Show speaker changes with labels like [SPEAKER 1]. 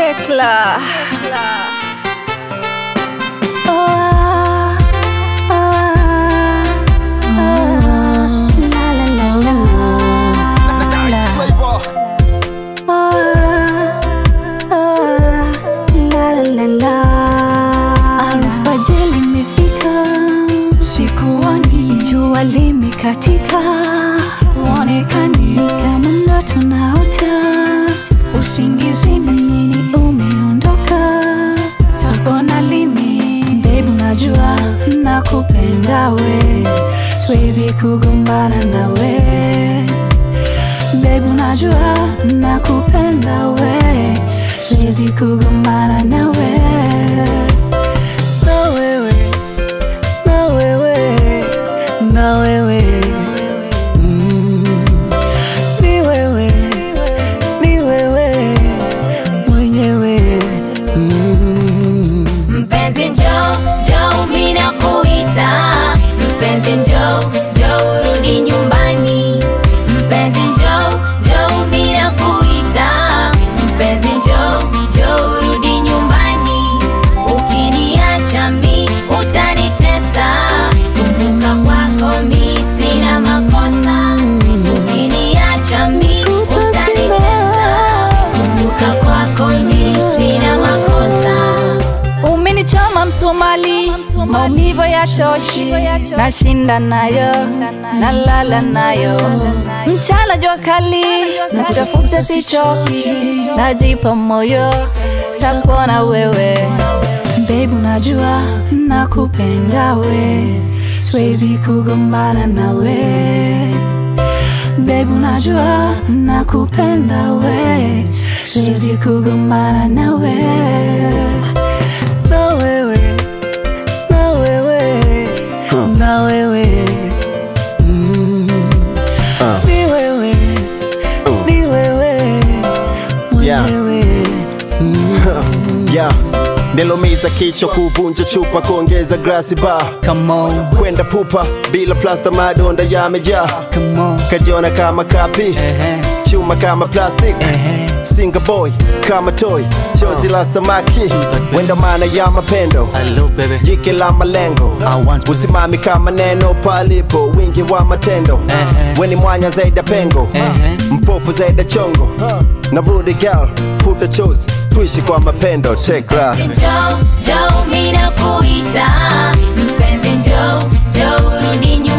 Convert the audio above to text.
[SPEAKER 1] Tekla.
[SPEAKER 2] Alfajiri imefika, sikuoni jua limekatika, uonekani kama ndoto naota, usingizini nini umeondoka, tokona lini babe, unajua nakupenda we, siwezi kugombana nawe babe, unajua nakupenda we, siwezi kugombana nawe na wewe, na wewe, na wewe, mm. Ni wewe, ni wewe mwenyewe, mm.
[SPEAKER 3] Mpenzi njoo, njoo mimi nakuita. Mpenzi njoo, njoo urudi nyumbani. Mpenzi njoo, njoo mimi nakuita. Mpenzi njoo, njoo urudi nyumbani. Ukiniacha mi utanitesa. Kumbuka kwako mi sina makosa. Ukiniacha mi utanitesa. Kumbuka kwako mi sina makosa.
[SPEAKER 2] Umenichoma msumali, maumivu ya shoshi, nashinda nayo, nalala nayo, mchana jua kali, nakutafuta sichoki, najipa moyo, tapona wewe Babe, unajua nakupenda we, siwezi kugombana nawe Babe, unajua nakupenda we, siwezi kugombana nawe na wewe, na wewe, na wewe, mm. Ni wewe, ni wewe mwenyewe,
[SPEAKER 4] yeah. Nilomiza kichwa kuvunja chupa kuongeza glasi ba
[SPEAKER 5] Come on,
[SPEAKER 4] kwenda pupa bila plasta madonda yamejaa
[SPEAKER 5] come on.
[SPEAKER 4] kajiona kama kapi
[SPEAKER 5] Ehe,
[SPEAKER 4] chuma kama plastic
[SPEAKER 5] ehe.
[SPEAKER 4] singa boy kama toy chozi la samaki wenda maana ya mapendo
[SPEAKER 5] Hello baby.
[SPEAKER 4] jike la malengo
[SPEAKER 5] I want to-
[SPEAKER 4] usimami kama neno palipo wingi wa matendo
[SPEAKER 5] Ehe.
[SPEAKER 4] weni mwanya zaidi ya pengo
[SPEAKER 5] Ehe.
[SPEAKER 4] mpofu zaidi ya chongo na rudi gal futa chozi tuishi kwa mapendo tekra
[SPEAKER 3] Njoo, njoo mimi nakuita. Mpenzi njoo, njoo urudi nyumbani.